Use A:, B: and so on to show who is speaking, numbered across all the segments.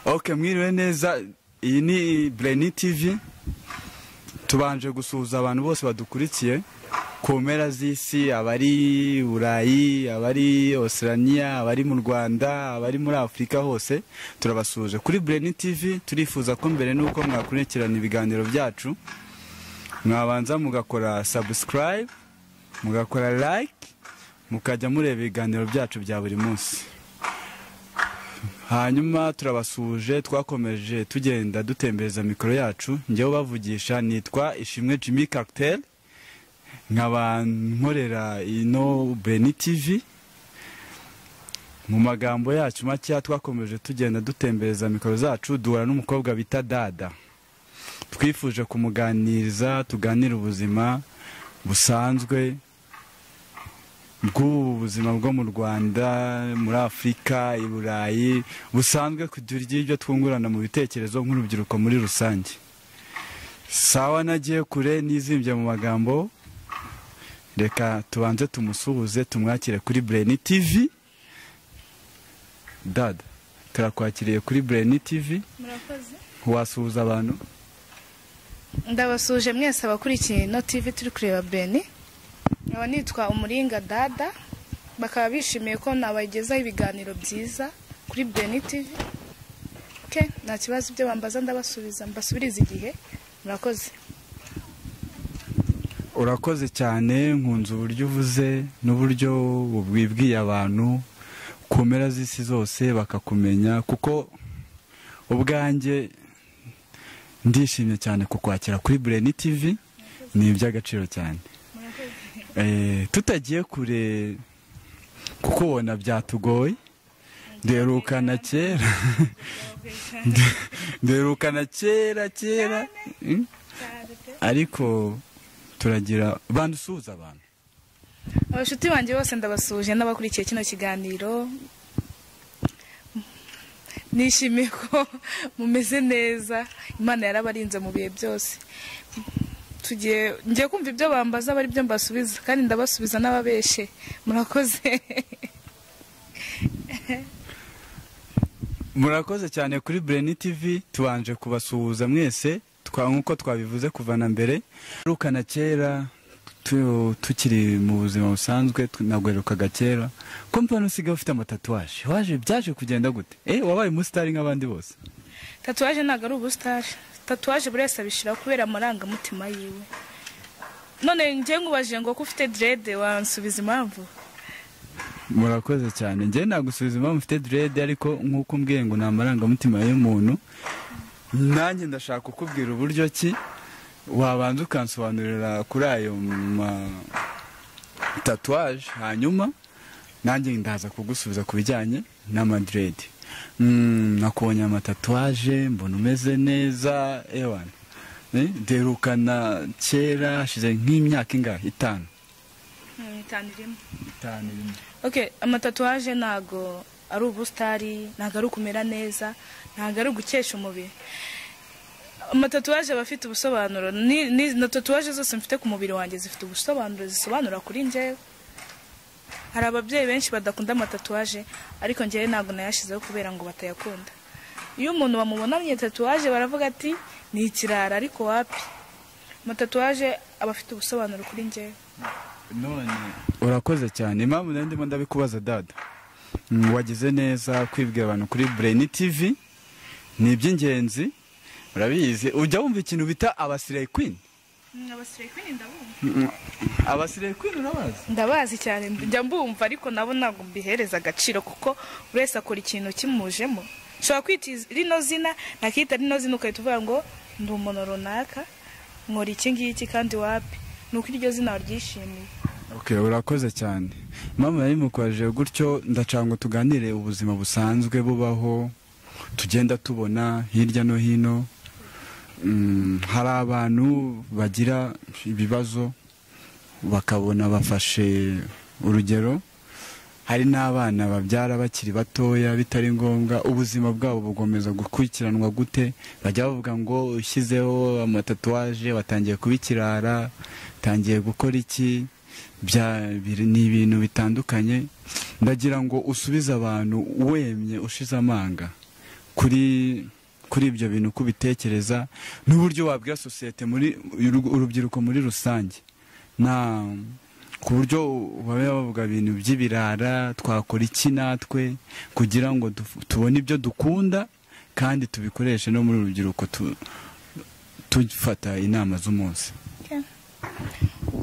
A: oke mwiriwe neza iyi ni bureni tivi tubanje gusuhuza abantu bose badukurikiye ku mpera z'isi abari burayi abari ositaraniya abari mu rwanda abari muri afurika hose turabasuhuje kuri bureni tivi turifuza ko mbere n'uko mwakurikirana ibiganiro byacu mwabanza mugakora sabusikarayibe mugakora like mukajya mureba ibiganiro byacu bya buri munsi hanyuma turabasuhuje twakomeje tugenda dutembereza mikoro yacu njyewe ubavugisha nitwa ishimwe jimmy cartel nkaba nkorera ino beni tivi mu magambo yacu makeya twakomeje tugenda dutembereza mikoro zacu duhura n'umukobwa bita dada twifuje kumuganiriza tuganire ubuzima busanzwe bw'ubu buzima bwo mu rwanda muri afurika i burayi busanzwe kugira ibyo twungurana mu bitekerezo nk'urubyiruko muri rusange sawa nagiye kure n'izimbye mu magambo reka tubanze tumusuhuze tumwakire kuri bureni tivi dada turakwakiriye kuri bureni tivi
B: murakoze
A: wasuhuza abantu
B: ndabasuje mwese abakurikiye ino tivi turi kureba beni nkaba nitwa umuringa dada bakaba bishimiye ko nabagezaho ibiganiro byiza kuri beni tivi ke nta kibazo ibyo bambaza ndabasubiza mbasubiriza igihe murakoze
A: urakoze cyane nkunze uburyo uvuze n'uburyo bwibwiye abantu ku mpera z'isi zose bakakumenya kuko ubwanjye ndishimye cyane kukwakira kuri bureni tivi ni iby'agaciro cyane Eh, tutagiye kure kuko ubona byatugoye duherukana kera duherukana kera kera Mm. ariko turagira bantu usuhuza abantu
B: abashuti banjye bose ndabasuje n'abakurikiye kino kiganiro nishimiye ko mumeze neza imana yarabarinze mu bihe byose tugiye ngiye kumva ibyo bambaza aba byo mbasubiza kandi ndabasubiza n'ababeshe murakoze
A: murakoze cyane kuri bureni tivi tubanje kubasuhuza mwese twa- nk'uko twabivuze kuva na mbere duherukana kera tu- tukiri mu buzima busanzwe tu- nagwerukaga kera ko mbona usigaye ufite amatatuwaje waje byaje kugenda gute eh wabaye umusitari nk'abandi bose
B: tatuwaje ntabwo ari ubusitari tatuwaje buri wese abishyira kubera amarangamutima yiwe none njye nkubajije ngo ko ufite derede wansubiza impamvu
A: murakoze cyane njye nagusubiza impamvu mfite direde ariko nk'uko umbwiye ngo ni amarangamutima y'umuntu nanjye ndashaka kukubwira uburyo ki wabanza ukansobanurira kuri ayo ma- tatuwaje hanyuma nanjye ndaza kugusubiza ku bijyanye n'amadirede Mm, nakubonye amatatuwaje mbona umeze neza ewana Eh, derukana kera hashize nk'imyaka ingahe itanu
B: itanu irimo
A: itanu irimo
B: ok amatatuwaje ntabwo ari ubusitari ntabwo ari ukumera neza ntabwo ari ugukesha umubiri amatatuwaje aba afite ubusobanuro Ni- ni- na tatuwaje zose mfite ku mubiri wanjye zifite ubusobanuro zisobanura kuri njyewe hari ababyeyi benshi badakunda amatatuwaje ariko njyewe ntabwo nayashyizeho kubera ngo batayakunda iyo umuntu bamubonanye tatuwaje baravuga ati ni ikirara ariko wapi amatatuwaje aba afite ubusobanuro kuri njyewe
A: none urakoze cyane impamvu nari ndimo ndabikubaza dada Mm, wagize neza kwibwira abantu kuri bureni tivi ni iby'ingenzi urabizi ujya wumva ikintu bita abasire kwini abasire kwini urabazi
B: ndabazi cyane njya mbumva ariko nabo ntabwo mbihereza agaciro kuko buri wese akora ikintu kimujemo ushobora kwita iz- rino zina nakita rino zina ugahita uvuga ngo ndi umuntu runaka nkora iki ngiki kandi wapi ni uko iryo zina waryishimiye
A: okay urakoze cyane impamvu nari mukwaje gutyo ndacanga ngo tuganire ubuzima busanzwe bubaho tugenda tubona hirya no hino Mm, hari abantu bagira ibibazo bakabona bafashe urugero hari n'abana babyara bakiri batoya bitari ngombwa ubuzima bwabo bukomeza gukurikiranwa gute bajya bavuga ngo ushyizeho amatatuwaje batangiye kuba ikirara utangiye gukora iki bya biri- ni ibintu bitandukanye ndagira ngo usubize abantu wemye ushize amanga kuri kuri ibyo bintu uko ubitekereza n'uburyo wabwira sosiyete muri urubyiruko muri rusange nta ku buryo baba bavuga ibintu by'ibirara twakora iki natwe kugira ngo du- tubone ibyo dukunda kandi tubikoreshe no muri urubyiruko tu- tufata inama z'umunsi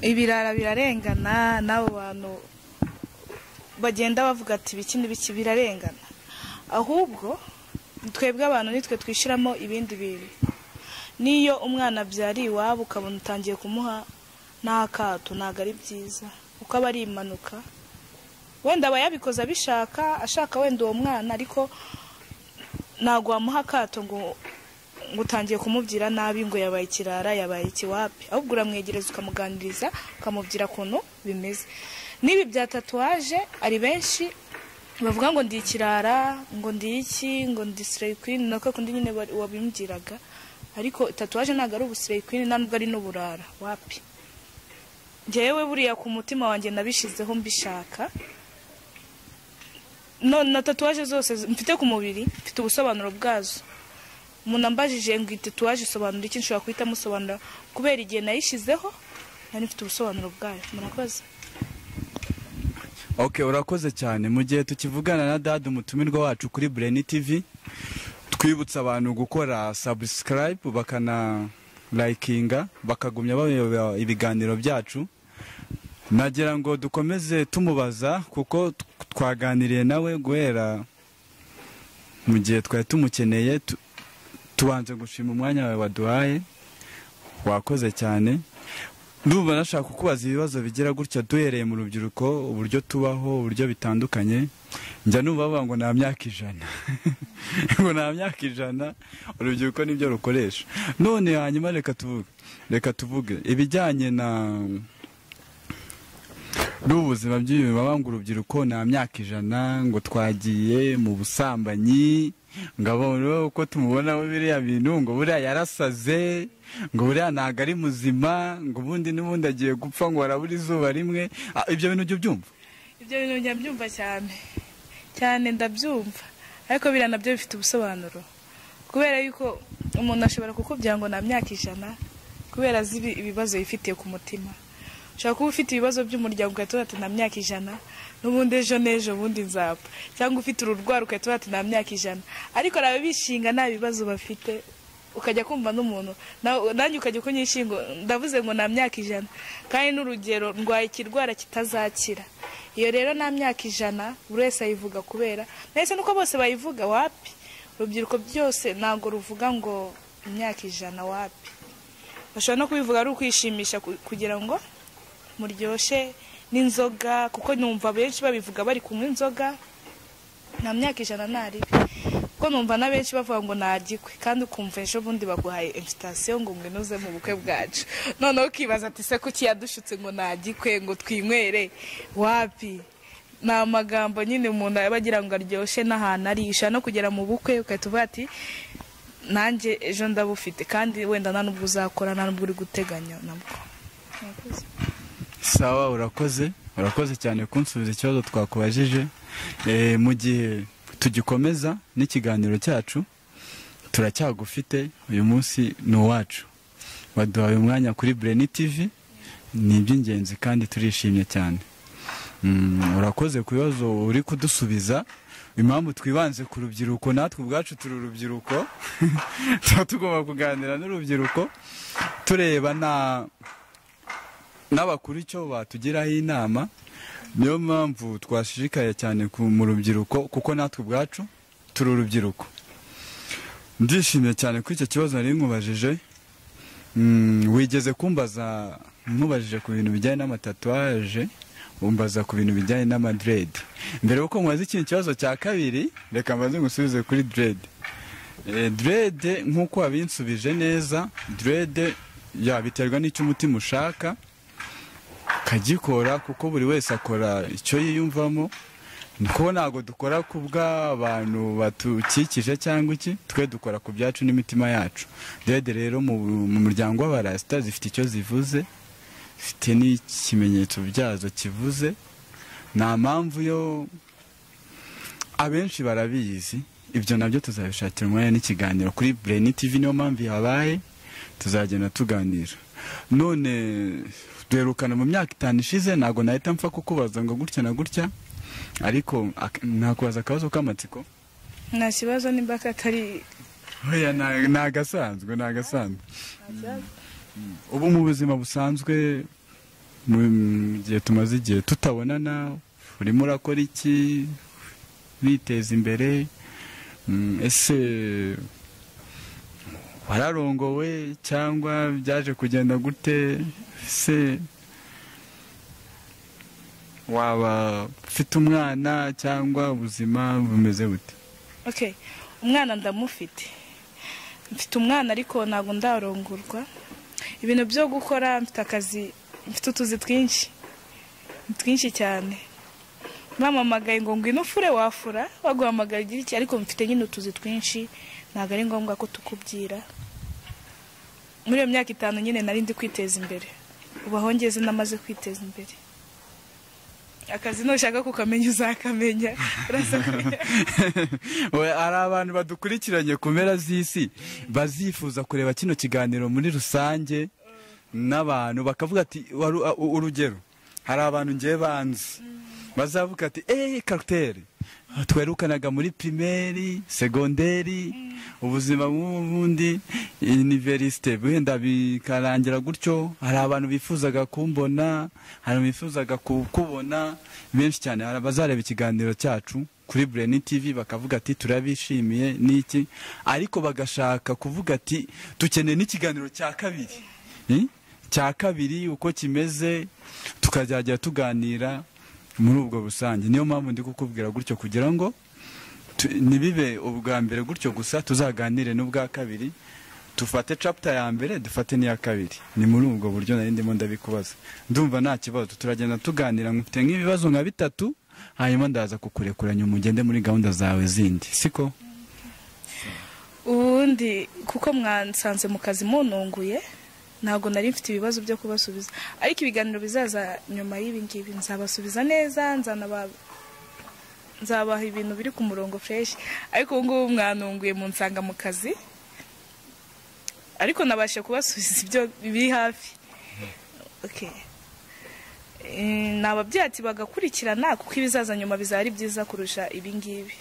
B: ibirara birarengana n'abo bantu bagenda bavuga ati ibiki n'ibiki birarengana ahubwo twebwe abantu nitwe twishyiramo ibindi bintu n'iyo umwana abyariye iwabo ukabona utangiye kumuha n'akato ntabwo ari byiza kuko aba ari impanuka wenda aba yabikoze abishaka ashaka wenda uwo mwana ariko ntabwo wamuha akato ngo ngo utangiye kumubwira nabi ngo yabaye ikirara yabaye ikiwapi ahubwo uramwegereza ukamuganiriza ukamubwira ukuntu bimeze n'ibi bya tatuwaje ari benshi bavuga ngo ndi ikirara ngo ndi iki ngo ndi sireyi kwini nako kundi nyine wa- wabimbwiraga ariko tatuwaje ntabwo ari ubusireyi kwini nta nubwo ari n'uburara wapi ngewe buriya ku mutima wanjye nabishyizeho mbishaka none na tatuwaje zose zi- mfite ku mubiri mfite ubusobanuro bwazo umuntu ambajije ngo iyi tatuwaje isobanura iki nshobora guhita amusobanura kubera igihe nayishyizeho nari mfite ubusobanuro bwayo murakoze
A: ok urakoze cyane mu gihe tukivugana na dada umutumirwa wacu kuri bureni tivi twibutsa abantu gukora sabusikarayibu bakana layikinga bakagumya bareba ibiganiro byacu nagira ngo dukomeze tumubaza kuko t- twaganiriye nawe guhera mu gihe twari tumukeneye tu- tubanze gushima umwanya wawe waduhaye wakoze cyane ndumva nashaka kukubaza ibibazo bigira gutya duhereye mu rubyiruko uburyo tubaho uburyo bitandukanye njya numva bavuga ngo nta myaka ijana ngo nta myaka ijana urubyiruko nibyo rukoresha none hanyuma reka tuvuge reka tuvuge ibijyanye na n'ubuzima bw'ibi baba ngo urubyiruko nta myaka ijana ngo twagiye mu busambanyi ngo abone uko tumubonaho biriya bintu ngo buriya yarasaze ngo buriya ntabwo ari muzima ngo ubundi n'ubundi agiye gupfa ngo harabura izuba rimwe Ah, ibyo bintu ujya ubyumva
B: ibyo bintu njya mbyumva cyane cyane ndabyumva ariko biriya nabyo bifite ubusobanuro kubera yuko umuntu ashobora kukubwira ngo nta myaka ijana kubera azi ibi- ibibazo yifitiye ku mutima ushobora kuba ufite ibibazo by'umuryango ugahita uvuga ati nta myaka ijana n'ubundi ejo n'ejo ubundi nzapfa cyangwa ufite ururwara ugahita uvuga ati nta myaka ijana ariko hari ababishinga nta bibazo bafite ukajya kumva n'umuntu nawe- nanjye ukajya kunyishinga ndavuze ngo nta myaka ijana kandi n'urugero ndwaye ikirwara kitazakira iyo rero nta myaka ijana buri wese ayivuga kubera mbese nuko bose bayivuga wapi urubyiruko byose ntabwo ruvuga ngo imyaka ijana wapi bashobora no kubivuga ari ukwishimisha ku- kugira ngo muryoshye n'inzoga kuko numva benshi babivuga bari kunywa inzoga nta myaka ijana ntaribi kuko numva na benshi bavuga ngo ntaryo kandi ukumva ejo bundi baguhaye imfitasiyo ngo mwinuze mu bukwe bwacu noneho ukibaza ati se kuki yadushutse ngo ntaryo ngo twinywere wapi ni amagambo nyine umuntu aba agira ngo aryoshye n'ahantu ari ushobora no kugera mu bukwe ugahita uvuga ati nanjye ejo ndabufite kandi wenda nta nubwo uzakora nta nubwo uri guteganya nabwo Murakoze.
A: sawa urakoze urakoze cyane kunsubiza ikibazo twakubajije Eh, mu gihe tugikomeza n'ikiganiro cyacu turacyagufite uyu munsi ni uwacu waduhaye umwanya kuri bureni tivi ni iby'ingenzi kandi turishimye cyane Mm, urakoze ku bibazo uri kudusubiza impamvu twibanze ku rubyiruko natwe ubwacu turi urubyiruko tuba tugomba kuganira n'urubyiruko tureba na n'abakuru icyo batugiraho inama niyo mpamvu twashishikaye cyane ku- mu rubyiruko kuko natwe ubwacu turi urubyiruko ndishimye cyane kuri icyo kibazo nari nkubajije Mm, wigeze kumbaza nkubajije ku bintu bijyanye n'amatatuwaje umbaza ku bintu bijyanye n'amadredi mbere yuko mubaza ikindi kibazo cya kabiri reka mbaze ngusubize kuri diredi direde nk'uko wabinsubije neza direde yabiterwa n'icyo umutima ushaka kagikora kuko buri wese akora icyo yiyumvamo niko ntabwo dukora ku bw'abantu batukikije cyangwa iki twe dukora ku byacu n'imitima yacu dede rero mu mu muryango w'abarasita zifite icyo zivuze zifite n'ikimenyetso byazo kivuze nta mpamvu yo abenshi barabizi ibyo nabyo tuzabishakira umwanya n'ikiganiro kuri bureni tivi niyo mpamvu yabaye tuzagenda tuganira none duherukana mu myaka itanu ishize ntabwo nahita mpfa kukubaza ngo gutya na gutya ariko ak- nakubaza akabazo k'amatsiko
B: nta kibazo nimba katari
A: oya ni ni agasanzwe ni agasanzwe ubu mu buzima busanzwe mu mu gihe tumaze igihe tutabonana urimo urakora iki witeza imbere Mm, ese wararongowe cyangwa byaje kugenda gute se waba ufite umwana cyangwa ubuzima bumeze bute
B: ok umwana ndamufite mfite umwana ariko ntabwo ndarongurwa ibintu byo gukora mfite akazi mfite utuzi twinshi ni twinshi cyane bampamagaye ngo ngwino ufure wafura baguhamagaye ugira iki ariko mfite nyine utuzi twinshi ntabwo ari ngombwa ko tukubwira muri iyo myaka itanu nyine nari ndi kwiteza imbere ubaho ngeze n'amaze kwiteza imbere akazi nushaka kukamenya uzakamenya urasabye
A: We, hari abantu badukurikiranye ku mpera z'isi bazifuza kureba kino kiganiro muri rusange n'abantu bakavuga ati "Waru- a- u- urugero hari abantu ngewe banzi bazavuga ati eee karutere twerukanaga muri pirimeri segonderi ubuzima bw'ubundi iniverisite wenda bikarangira gutyo hari abantu bifuzaga kumbona hari abantu bifuzaga kubona benshi cyane hari abazareba ikiganiro cyacu kuri bureni tivi bakavuga ati turabishimiye n'iki ariko bagashaka kuvuga ati dukeneye n'ikiganiro cya kabiri Eh? cya kabiri uko kimeze tukazajya tuganira muri ubwo busange niyo mpamvu ndi kukubwira gutyo kugira ngo tu- ntibibe ubwa mbere gutyo gusa tuzaganire n'ubwa kabiri dufate capita ya mbere dufate n'iya kabiri ni muri ubwo buryo nari ndimo ndabikubaza ndumva nta kibazo turagenda tuganira mfite nk'ibibazo nka bitatu hanyuma ndaza kukurekuranya umugende muri gahunda zawe zindi siko
B: ubundi kuko mwansanze mu kazi mununguye ntabwo nari mfite ibibazo byo kubasubiza ariko ibiganiro bizaza nyuma y'ibi ngibi nzabasubiza neza nzanaba nzabaha ibintu biri ku murongo fresh ariko ubu ngubu mwanunguye mu nsanga mu kazi ariko nabashe kubasubiza ibyo biri hafi okay. Eh, nababyeyi ati bagakurikirana kuko ibizaza nyuma bizaba ari byiza kurusha ibingibi